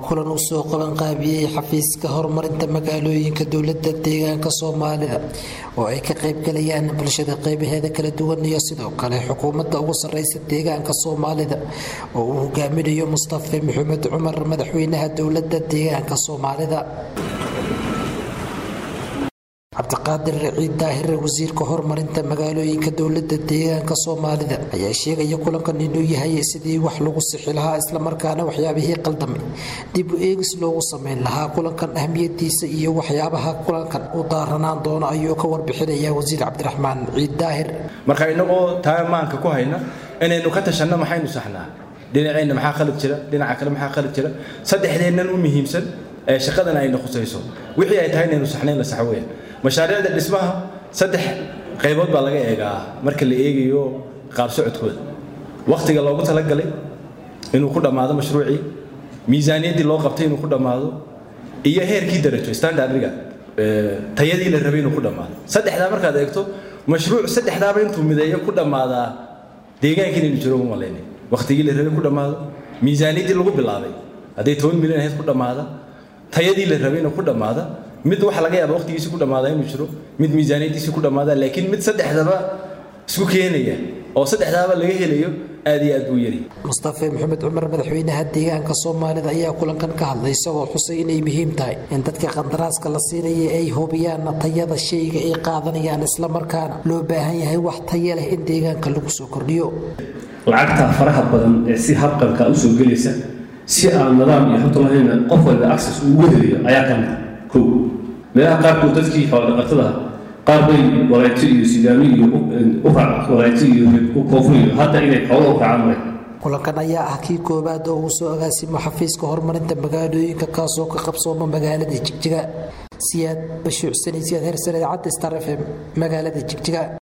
kulan uu soo qabanqaabiyey xafiiska horumarinta magaalooyinka dowlada deegaanka soomaalida oo ay ka qaybgalayaan bulshada qeybaheeda kala duwan iyo sidoo kale xukuumadda ugu sareysa deegaanka soomaalida oo uu hogaaminayo mustafe maxamed cumar madaxweynaha dowlada deegaanka soomaalida cabdiqaadir raciid daahire wasiirka horumarinta magaalooyinka dowlada deegaanka soomaalida ayaa sheegaya kulankan inuu yahay sidii wax lagu sixi lahaa islamarkaana waxyaabihii qaldamay dib u eegis loogu sameyn lahaa kulankan ahmiyadiisa iyo waxyaabaha kulankan u daaranaan doono ayuu ka warbixinaya wasiir cabdiraxmaan ciid daahir marka inagoo taa maanka ku hayna inaynu ka tashanno maxaynu saxnaa dhinaceenna maxaa khalad jira dhinaca kale maxaa khalad jira saddexdeennan u muhiimsan ee shaqadan ayna khusayso wixii ay tahay inaynu saxnayn la sax weeyaan mashaariicda dhismaha saddex qaybood baa laga eegaa marka la eegayo qaab socodkooda wakhtiga loogu talagalay inuu ku dhammaado mashruucii miisaaniyaddii loo qabtay inuu ku dhammaado iyo heerkii darajo standardriga tayadii la rabay inuu ku dhammaado saddexdaa markaad eegto mashruuc saddexdaaba intuu mideeyo ku dhammaadaa deegaanka inaynu jiro uma malaynay wakhtigii la rabay ku dhammaado miisaaniyaddii lagu bilaabay hadday toban milyan ahayd ku dhammaada tayadii la rabay inuu ku dhammaada mid waxa laga yaaba waqtigiisi ku dhammaada inuu jiro mid miisaaniyadiisi ku dhammaada laakiin mid saddexdaba isku keenaya oo saddexdaaba laga helayo aad iyo aad buu yari mustafe maxamed cumar madaxweynaha deegaanka soomaalida ayaa kulankan ka hadlay isagoo xusay inay muhiim tahay in dadka qandaraaska la siinaya ay hubiyaan tayada shayga ay qaadanayaan islamarkaana loo baahan yahay wax taya leh in deegaanka lagu soo kordhiyo lacagta faraha badan ee si habqanka usoo gelaysa si aan nidaam iyo xogta lahayna qof walba access ugu helayo ayaa ka mid kow meelaha qaarkood dadkii xoolodhaqatada qaar bay walayti iyo sidaami iyo walayti iyo koofur iyo hadda inay xoolo u raacaan maray kulankan ayaa ah kii koowaad oo uu soo agaasimo xafiiska horumarinta magaalooyinka kaasoo ka qabsooma magaalada jigjiga siyaad bashuuc sani siyaad hersane cadde star f m magaalada jigjiga